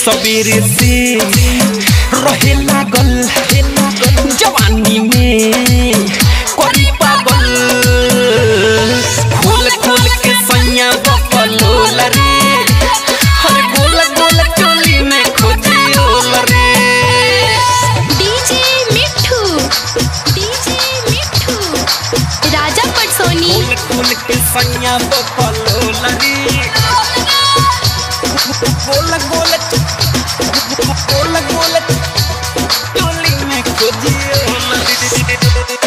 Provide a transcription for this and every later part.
सबेरे से रहे लागल जवानी में करी पागल खोल खोल के सैया बकलोल रे हर गोल गोल चोली में खोजी ओल रे डीजे मिठू डीजे मिठू राजा पटसोनी खोल खोल के सैया बकलोल रे गोल गोल गोल गोल चोली में खोजी ओल रे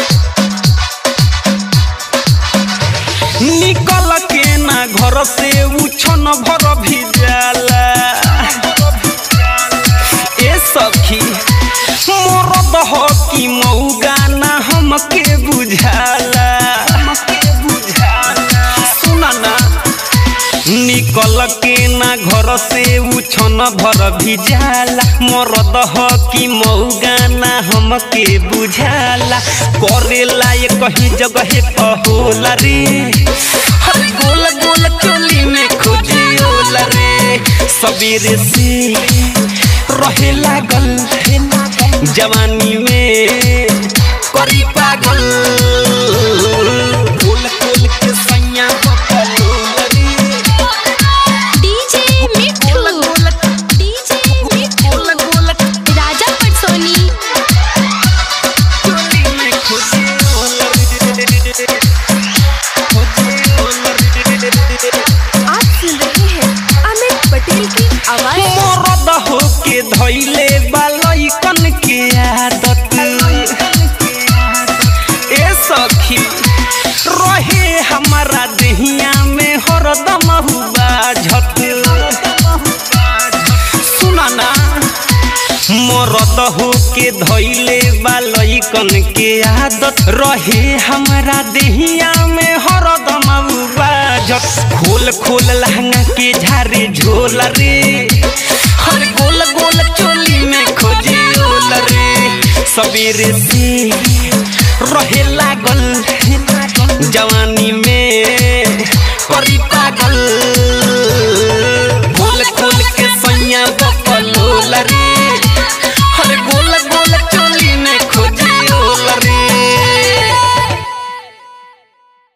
निकल के ना घर से उछन भर भी जाला ए सखी मोर दह की मौगा ना हमके बुझाला सुना ना निकल के ना घर से उछन भर भी जाला मोर दह की मौगा ना हमके बुझाला करेला ये कहीं जगह कहोला रे हर गोल गोल चोली में खोजी ओला रे सबेरे से रहे लागल जवानी में करी पागल गोल गोल के सैया बकलोल रे डीजे मिठू डीजे मिठू गोल गोल राजा पटसोनी चोली में खोजी ओला रे खोजी ओला रे आप सुन रहे हैं अमित पटेल की आवाज मरद होके धैले बालैकन के आदत ए सखी रहे हमारा देहिया में हरदम हुआ झट सुना ना मरद होके धैले बालैकन के आदत रहे हमारा देहिया में हरदम बाजत खोल खोल लहंगा के झारे झोल रे हर गोल गोल चोली में खोजी ओल रे सबेरे से रहे लागल जवानी